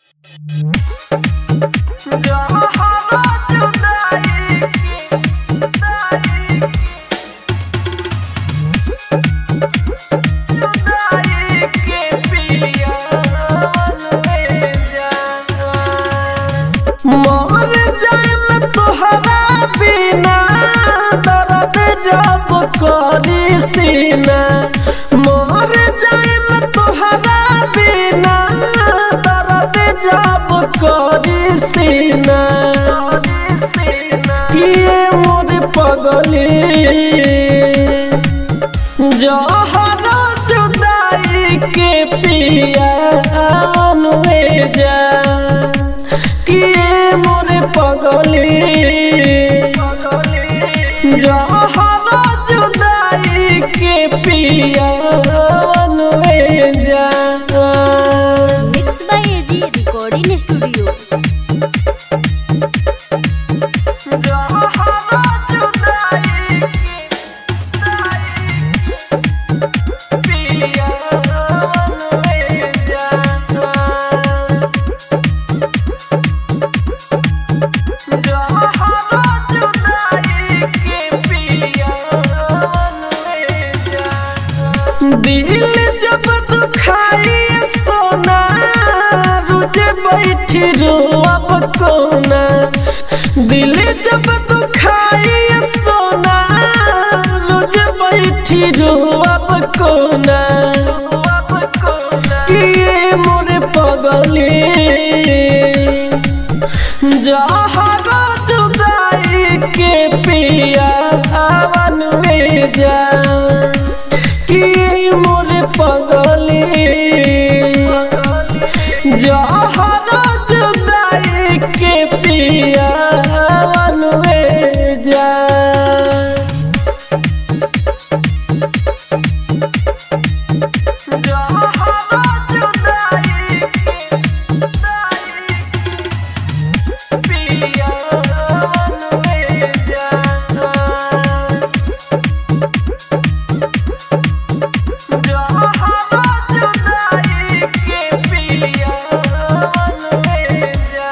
मर जाए में तोहरा बिना दर्द जब करी सीना मर जाए में तोहरा बिना दर्द जब करी सीना किए मोर पगली जहरा जुदाई के पिया अनुए जा किए मोरे पगली जहरा जुदाई के पिया अनुए जा mix by AG recording studio जहरा जुदाई के पिया अनुए जा दिल जब दुखाई सोना रुझे बैठी रोअब कोना दिल जब दुखाई सोना रुझे बैठी रोअब कोना किए मोरे पगली जहरा जुदाई के पिया आवन में जा कि मोरे पगली जहरा जुदाई के पिया आवन में जा जहरा जुदाई के पिया अनुए जा जहरा जुदाई के पिया अनुए जा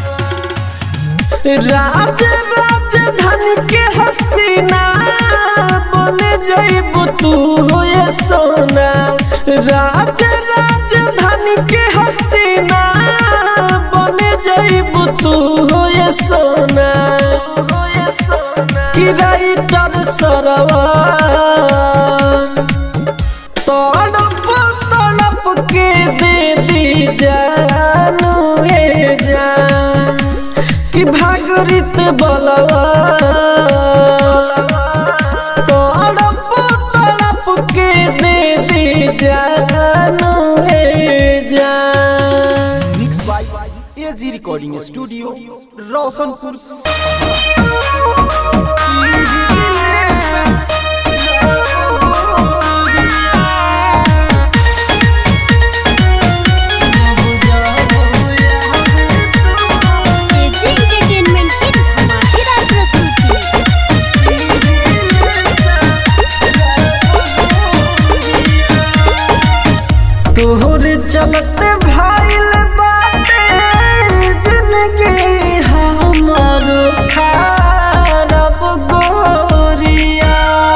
राज राजधानी के हसीना बने जइब तू होए सोना राज राजधानी के हसीना बने जइब तू होए सोना कि राइटर सरवा तड़प तड़प के दे दी जानू हे जान कि भागरित बलवा तड़प तड़प के दे दी जानू हे जान mix by AG recording studio Roshanpur AG entertainment की धमाकेदार प्रस्तुति तोहर चलते भाईल बाटे जिंदगी हमर खराब गोरिया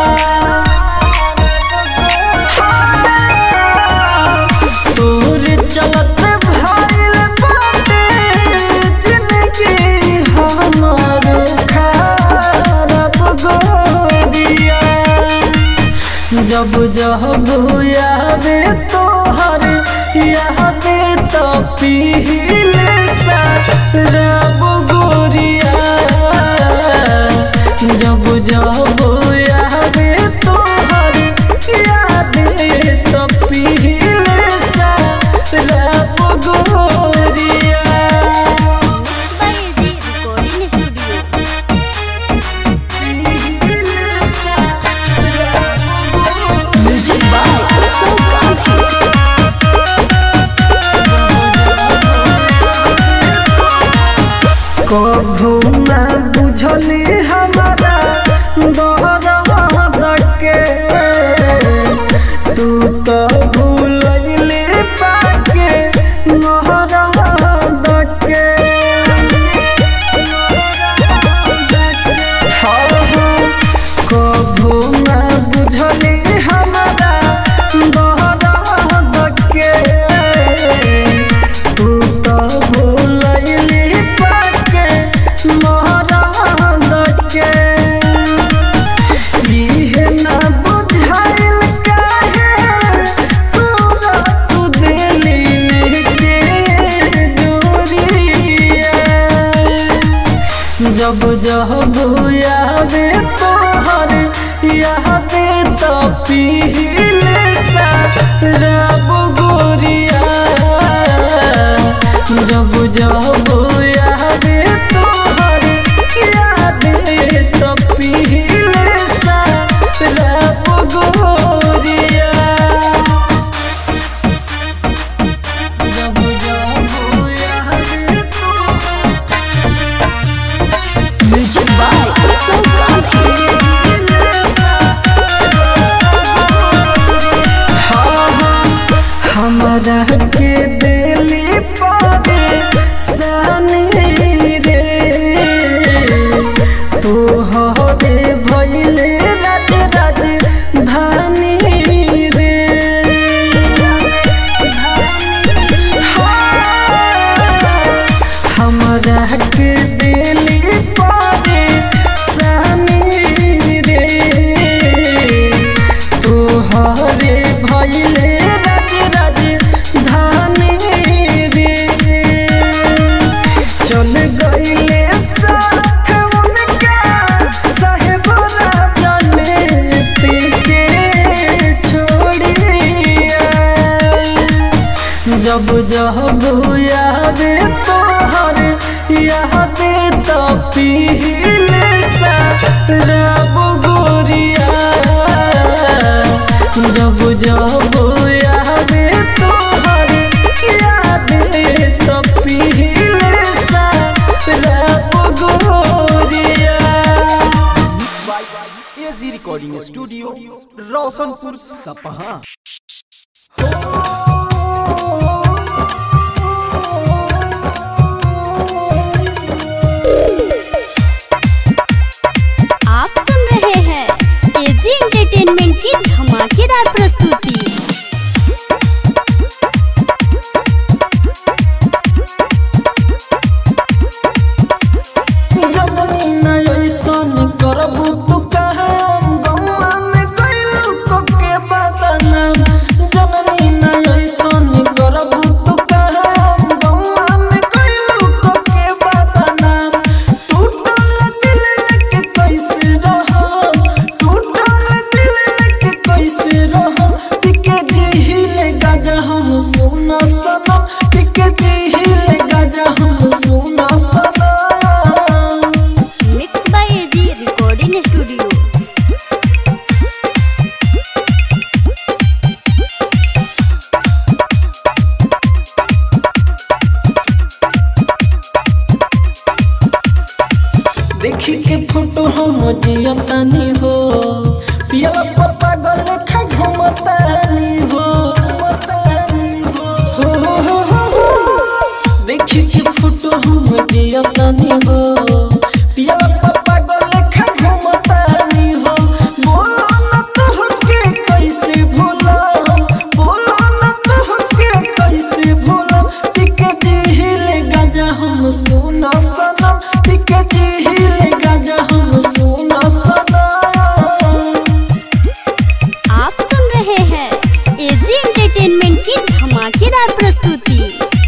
तोहर चलते भाईल बाटे जिंदगी हमर खराब गोरिया जब जब यादे तोहर यादे तो पीले सा रब गोरिया जब जब यादे तोहर यादे तो पीले सा रब गोरिया mix by AG recording studio music by Utsav Gandhi कभू ना बुझली हमारा दरद के तू तो भूलैली पाके नहरद जब जब यादे तोहर यादे तो पीले सा रब गोरिया जब जब यादे तोहर यादे तो पीले सा रब गोरिया जब जब यादे तोहर म्यूजिक बाय उत्सव गांधी हमरा के दिली पावे सानी रे तू हरे भैले राज राज धानी रे हमरा के दिली पावे सानी रे तोहरे भैले राज राज धानी रे चल गईले साथ उनका साहेब राजने के छोड़िया जब जब याद तोहर याद तो पीले सा रब गोरिया जब जब याद तोहर याद तो पीले सा रब गोरिया एजी रिकॉर्डिंग स्टूडियो रोशनपुर सपहा आप सुन रहे हैं एजी एंटरटेनमेंट की धमाकेदार प्रस्तुति जदनी न ऐसन करबू तू कहम गौआ में कैलू को के बदनाम जदनी न ऐसन करबू तू कहम गौआ में कैलू को के बदनाम टूटल दिल लेके कैसे रहम टूटल दिल लेके कैसे रहम टिके जिहिले गाजा हम सुना सनम टिके जिहिले गाजा हम सुना सनम mix by AG recording studio देखी के फोटो हम जियतानी हो पिया पापा गल खा घुमतानी हो हो हो हो हो हो। देखी के फोटो हम जियतानी हो पिया पापा गल खा घुमतानी हो बोलो न तोहके कैसे भूला बोलो न तोहके कैसे भूला टिके जिहिले गाजा हम सुना सनम टिके जिहिले गाजा हम सुना सनम आप सुन रहे हैं एजी एंटरटेनमेंट की धमाकेदार प्रस्तुति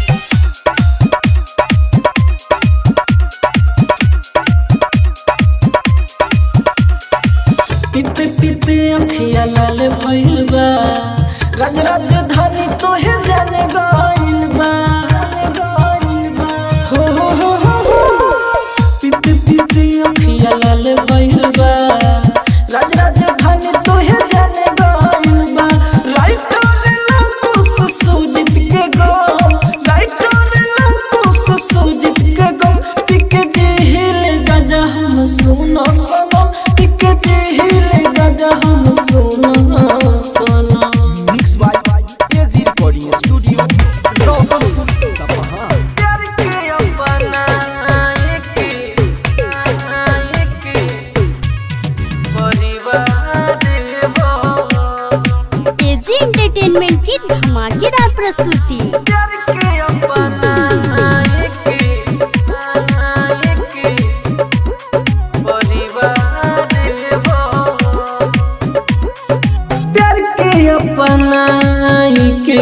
पीते पीते अखिया लाल भइल बा राज राजधानी तोहे जाने गइल बा हो हो हो हो हो। पीते पीते अखिया लाल भइल बा राज राजधानी तोहे जाने गइल बा राइटर लकुस सुजित के गम राइटर लकुस सुजित के गम टिके जिहिले गाजा हम सुनो सनम टिके जिहिले गाजा हम सुनो सनम mix by AG recording studio Roshanpur Sapaha प्यार के अपना के के परिवार हो एजी एंटरटेनमेंट की धमाकेदार प्रस्तुति प्यार के अपना के के परिवार हो प्यार के अपना के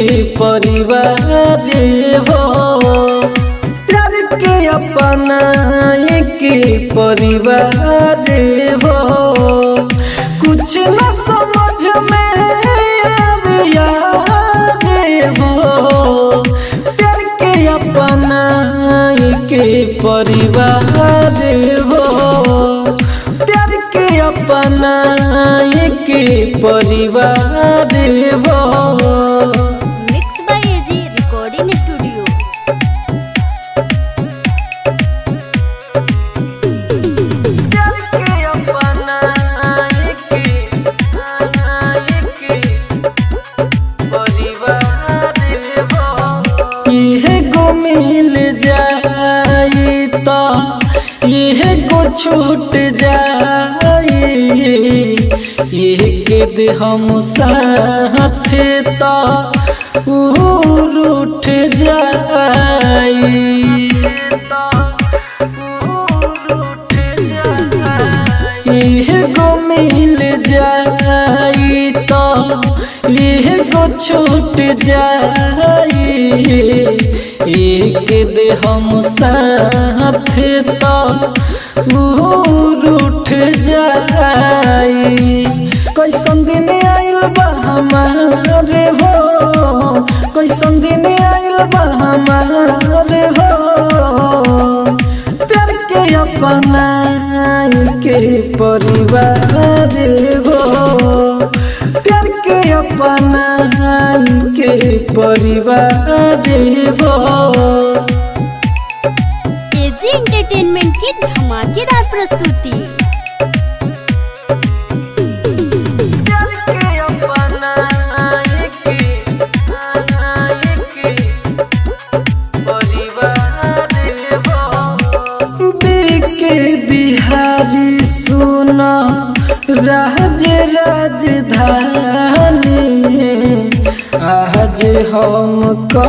परिवार हो प्यार के अपना के परिवार हो कुछ न समझ में आविया रे हो प्यार के अपना के परिवार हो प्यार के अपना के परिवार हो mix by AG recording studio इहे गो मिल जाई तो इहे गो छूट जाई एक दे हम साथे तो ऊ रूठ जाई इह गो मिल जाई तो इह गो छूट जाई एक दे हम साथ तो वो रूठ जाई कैसन दिन आइल बा हमारे हो कैसन दिन आइल बा हमारे हो प्यार के अपना के परिवार हो प्यार के अपना के परिवार हो एजी एंटरटेनमेंट की धमाकेदार प्रस्तुति प्यार के अपना के परिवार हो के बिहारी सुना राज राजधानी आज हम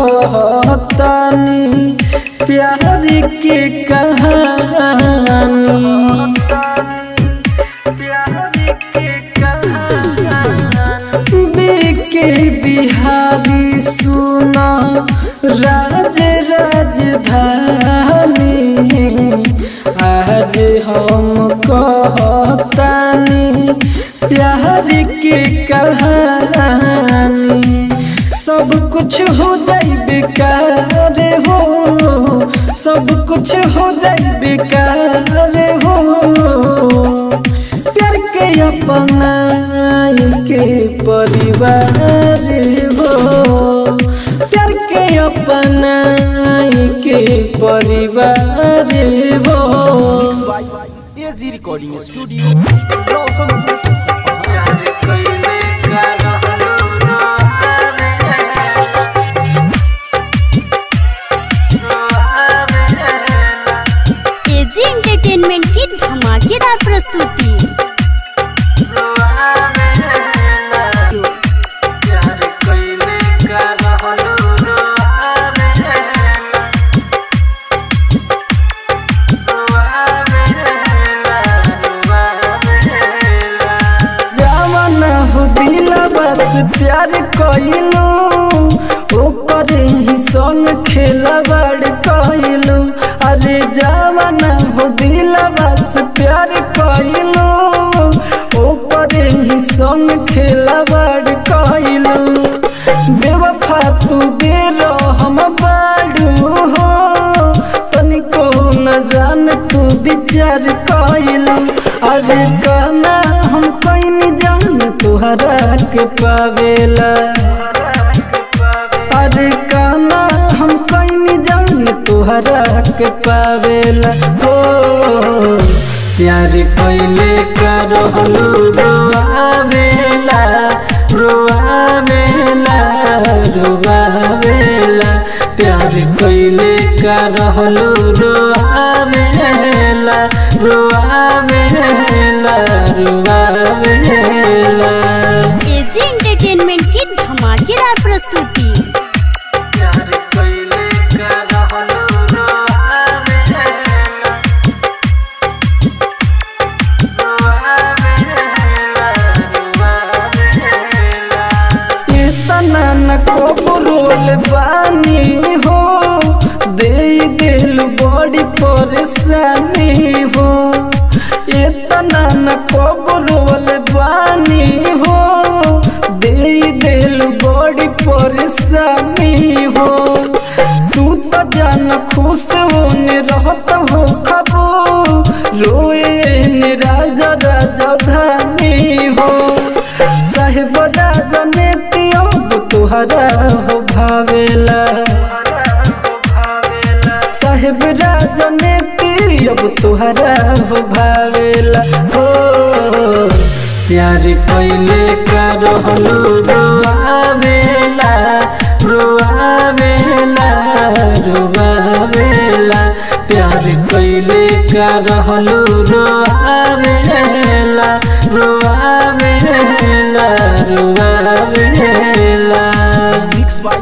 कहतानी प्यार के कहानी के बिहारी सुना राज राजधानी आज हम कहतानी प्यार के कहानी सब कुछ हो जाई बेकार हो सब कुछ हो जाई बेकार हो प्यार के अपना के परिवार हो प्यार के अपना के परिवार हो एजी रिकॉर्डिंग स्टूडियो रोशनपुर सपहा एजी एंटरटेनमेंट की धमाकेदार प्रस्तुति जवाना हो दिला बस प्यार कइलू ऊपर ही संग खेला बड़ कइलू अरे जवाना हो दिला बस प्यार कइलू ऊपर ही संग खेला बड़ कइलू बेवफा तू बेरो हम बाड़ू हो तनिको न जान तू विचार कइलू अरे गाना हम कहीं जान तुहरा के पावेला अरे गाना हम कहीं जान तुहरा के पावेला हो प्यार कैले का रहलू रोआवेला रोआवेला रोआवेला प्यार कैले का रहलू रोआवेला रोआवेला रोआवेला एजी एंटरटेनमेंट की धमाकेदार प्रस्तुति प्यार कैले का रहलू रोआवेला इतना न कबरोल बानी हो दे दिल बड़ी परेशानी हो इतना न कबरोल बानी हो दे दिल बड़ी परेशानी हो तू तो जान खुश होने रहत हो खबो रोए ने राजा राजा धानी हो साहेब राजा ने तियोग तुहरा हो भावेला साहेब राजा ने अब तुहरा हो भावेला हो प्यार कैले का रहलू रोआवेला रोआवेला रोआवेला प्यार कैले का रहलू रोआवेला रोआवेला रोआवेला मिक्स बाय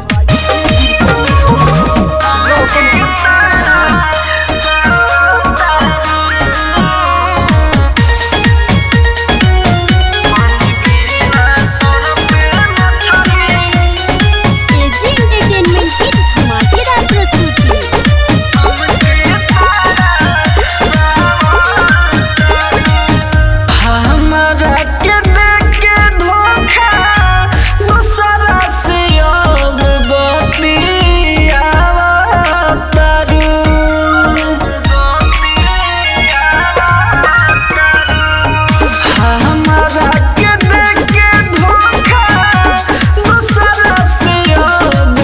एजी एंटरटेनमेंट की धमाकेदार प्रस्तुति हमारा के देख के धोखा दूसरा से अब बतियावतारू हमारा के देख के धोखा दूसरा से अब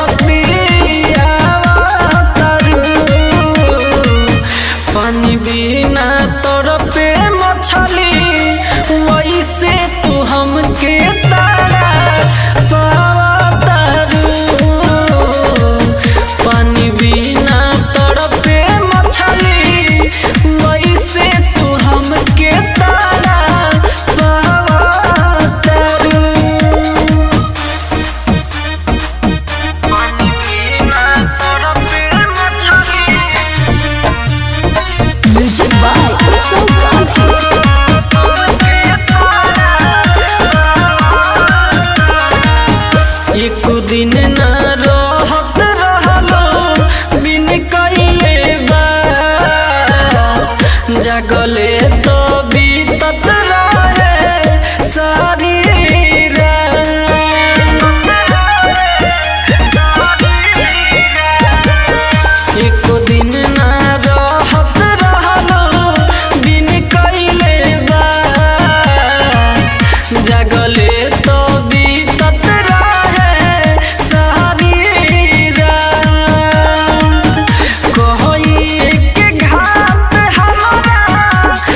बतियावतारू पानी बिना तोर पे मछली वैसे तू हमके तारा पावतारू पानी बिना तोर पे मछली वैसे तू हमके तारा पावतारू पानी बिना तोर पे मछली म्यूजिक बाय उत्सव गांधी एक दिन न रहत रहलो बिन कइले बा जगले तो बीतत रहे सारी रात। एक दिन न रहत रहलो बिन कइले बा जगले तो बीतत रहे सारी रात कोई के घाट हमारा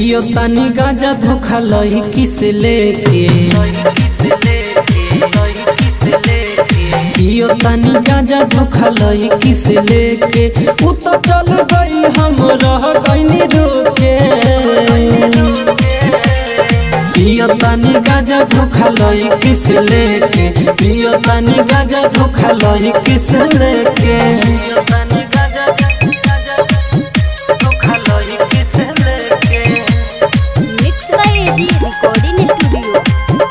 पियो तानी गाजा धोखा लही किस लेके पियो तानी गाजा धोखा लही किस लेके उ तो चल गई हम रह गईनी रोके पियो तानी गाजा धोखा लही किस लेके पियो तानी गाजा धोखा लही किस लेके पियो तानी गाजा धोखा लही किस लेके mix by AG recording studio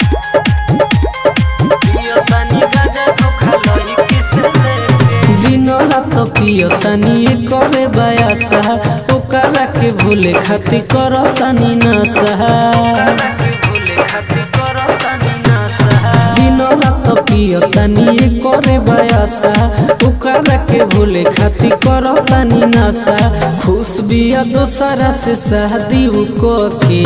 दिन रात पियो तनी करे बयासा ओकरा के भूले खातिर कर तनी नशा दिन रात पियो तनी करे बयासा ओकरा के भूले खातिर कर तनी नशा खुश बिया दोसरा से शादी को के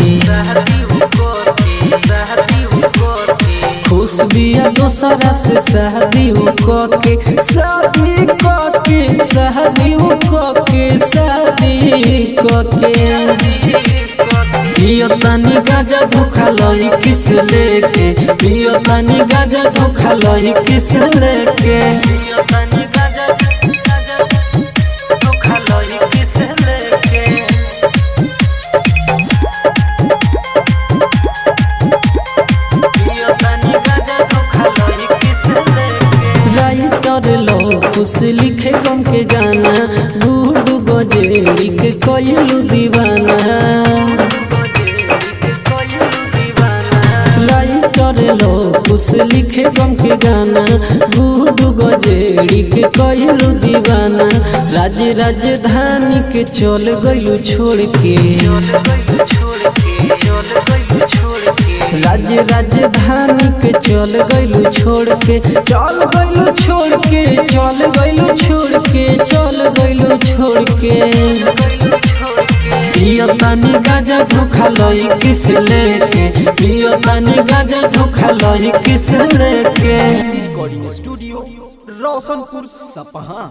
खुश बिया दोसरा से शादी के शादी के शादी के शादी के पियो तनी गाजा धोखा लही किस लेके पियो तनी गाजा धोखा लही किस लेके पियो तनी गाजा धोखा लही किस लेके राइटर लो कुछ लिखे गम के गाना बूढ़ गजेरी के कोयलू दीवाना राइटर लो कुछ लिखे गम के गाना बूढ़ गजेरी के कोयलू दीवाना राज्य राजधानी के चल गयू छोड़ के राज्य राजधानी के चल गइलू छोड़ के चल गइलू छोड़ के चल गइलू छोड़ के चल गइलू छोड़ के पियो तानी गाजा धोखा लई किस लेके पियो तानी गाजा धोखा लई किस लेके रिकॉर्डिंग स्टूडियो रोशनपुर सपहा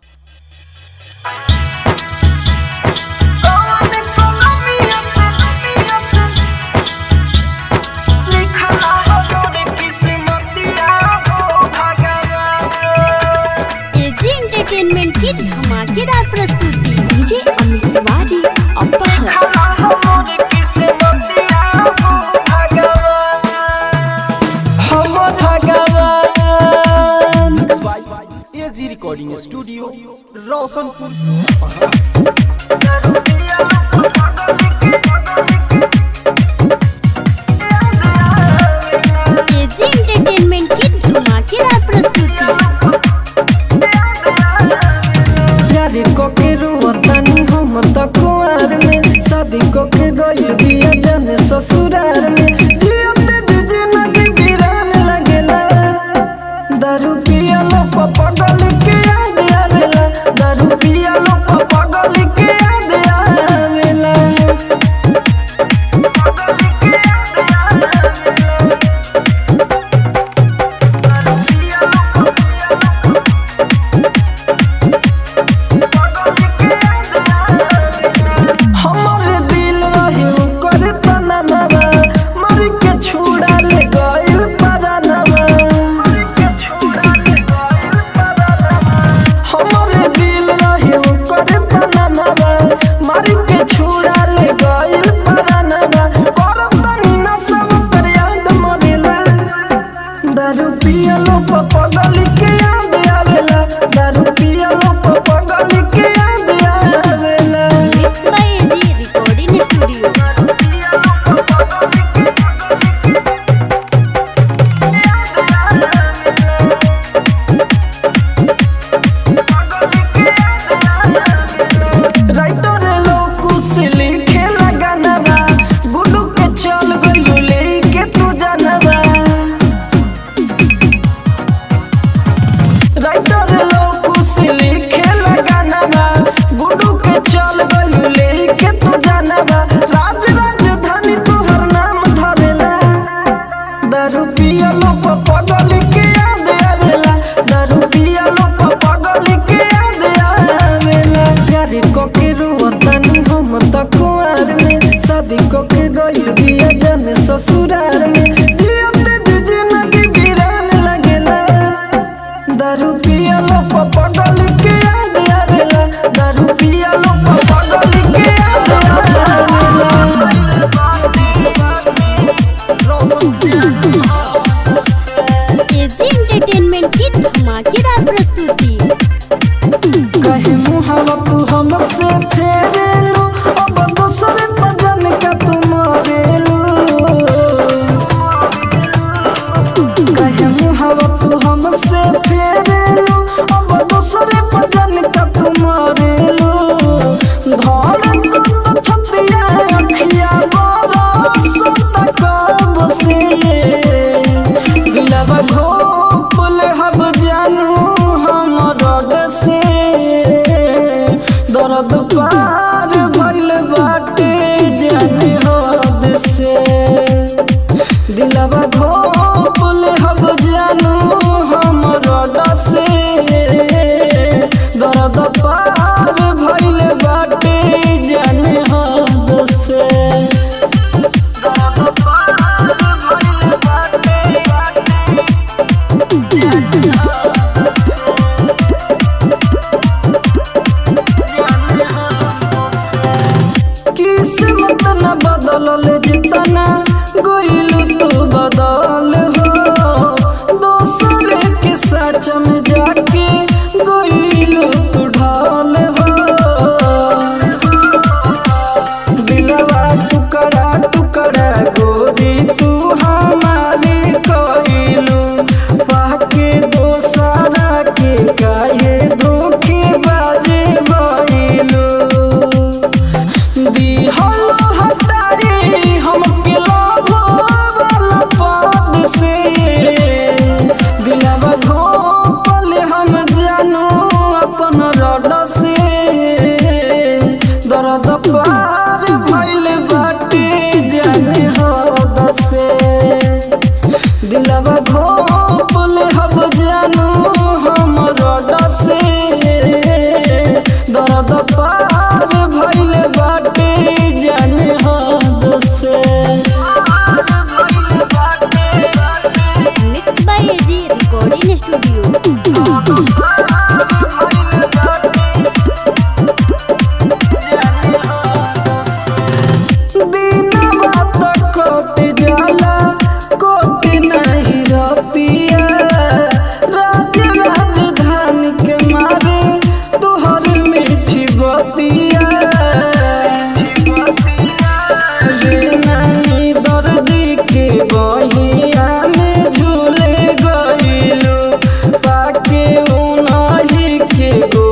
एजी एंटरटेनमेंट की धमाकेदार प्रस्तुति डीजे अमित तिवारी अपहर हम भगवान एजी रिकॉर्डिंग स्टूडियो रोशनपुर सपहा एजी एंटरटेनमेंट की धमाकेदार प्रस्तुति प्यारे को के रोवतानी हम त कुआर में शादी को के गई बिया जाने ससुरार में जियते जी जिंदगी वीरान लगेला दारू पिया लो पगल के याद आवेला दारू पिया लो पगल के याद आवेला हमर दिल रही कर तना नवा मर के छुड़ा ले गइल परानवा शादी को के गइल बिया जाने ससुराल में जियते जी जिंदगी वीरान लगेला दारू पिया लो पगल के याद आवेला दारू पिया लो पगल के याद आवेला एजी एंटरटेनमेंट की धमाकेदार प्रस्तुति कहे मुहावा तू हमसे फेरेलू अब दूसरे भजन का तू मरेलू कहे मुहावा तू हमसे फेरेलू अब दूसरे भजन का तू मरेलू धड़ को छतिया अखिया बरसत कब से दिलवा घोपल हब जानू हमर से दर्द पार भइल बाटे जाने हद से दिलवा घोपल हब जानू हमर से दर्द पार भइल बाटे जाने हद से दर्द पार भइल बाटे किस्मत न बदलल जितना गोइलू तू बदल हो दोसर के सच में जाके गोइलू तू ढाल हो दिलवा टुकड़ा टुकड़ा गोरी तू हमारी कोइलू पाके दोसरा के काहे धोखे बाजे भइलू दिहलो हटारी हमके लाभो वाला पद से दिलवा घोपल हम जानू अपन रड से दर्द पार भइल बाटे जाने हद से दिलवा घोपल हम जानू हम रड से दर्द पार भइल बाटे जाने हद से mix by AG recording studio दिनवा त कट जाला कोट नहीं रतिया राज राजधानी के मारे तोहर मीठी बतिया रे नानी दर्दी के बहिया में झूले गइलू पाके उनही के गो